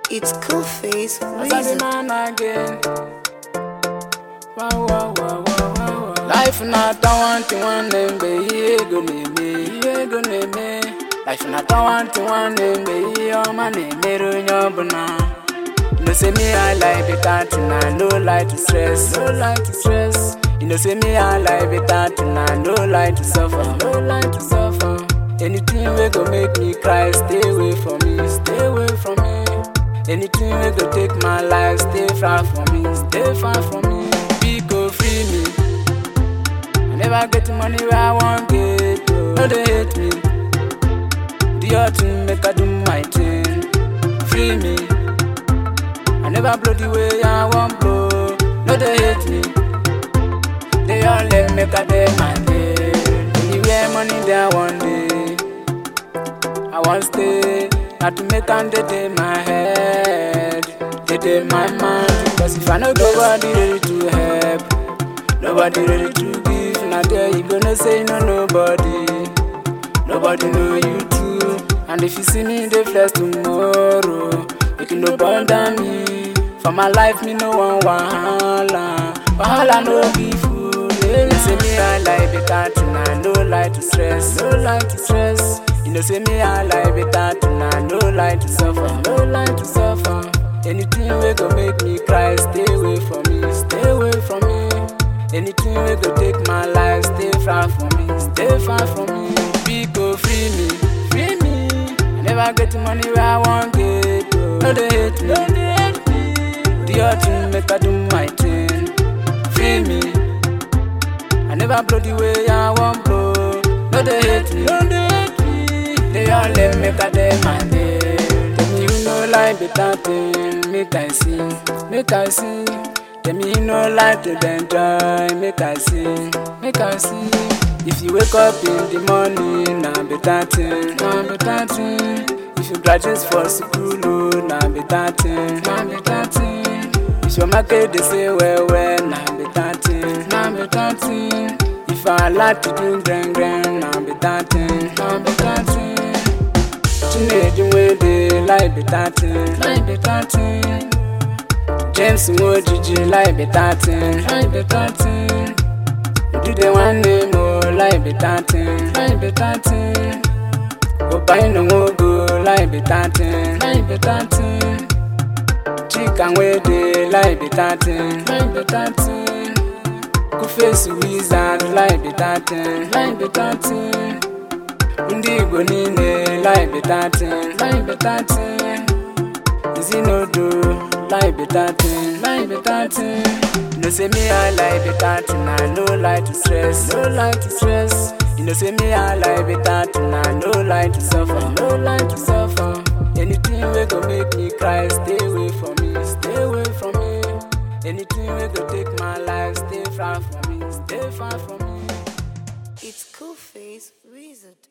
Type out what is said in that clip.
It's cool face As I reason. man again. Wow, wow, wow, wow, wow, wow. Life not a one to one name, be ye go name me, ye go name me. Life not a one to one name, be ye oh man name me ru nyobuna. You know say me I like the country, no like to stress, no like to stress. You know say me I like the country, no like to suffer, no like to suffer. Anything we go make me cry, stay away from me, stay away from me. Anything we go take my life, stay far from me, stay far from me. Be go free me. I never get the money where I want get. oh. No they hate me. The autumn make I do my thing. Free me. I never blow the way I want blow. No they hate me. They all let make I day my day. Anywhere money there one day. I want stay, not to make and dead in my head, dead in my mind. Cause if I know nobody ready to help, nobody ready to give, now there you gonna say no nobody, nobody know you too. And if you see me in the flesh tomorrow, you can no bother me. For my life, me no one wahala, wahala no be food. They say me I like better tonight, no like to stress, no like to stress. You know say me I like better tonight, no like to suffer, no like to suffer. Anything we go make me cry, stay away from me, stay away from me. Anything we go take my life, stay far from me, stay far from me. Be go free me, free me. I never get the money where I want get. oh. No they hate me, no they hate me. The autumn make I do my thing, free me. I never blow the way I want blow. No they hate me, no they hate me. They all let me cut them my day. Tell me you know like better thing, make I see, make I see. Tell me you know like to enjoy, make I see, make I see. If you wake up in the morning, na better thing, na better thing. If you graduate for school, oh, na better thing, na better thing. If your market they say well well, na better thing, na better thing. If I like to do grand grand, na better thing, na better thing. Chinedu wey dey like better thing, like better thing. James Nwojiji like better thing, like better thing. Udude nwanne mo like better thing, like better thing. Obaino nwogo like better thing, like better thing. Chika wey dey like better thing, like better thing. Kuface wizard like better thing, like better thing. Ndị Igbo niile like better thing, like better thing. Izinodo like better thing, like better thing. You know say me I like better thing, I no like to stress, no like to stress. You know say me I like better thing, I no like to suffer, no like to suffer. Anything we go make me cry, stay away from me, stay away from me. Anything we go take my life, stay far from me, stay far from me. It's cool face reason.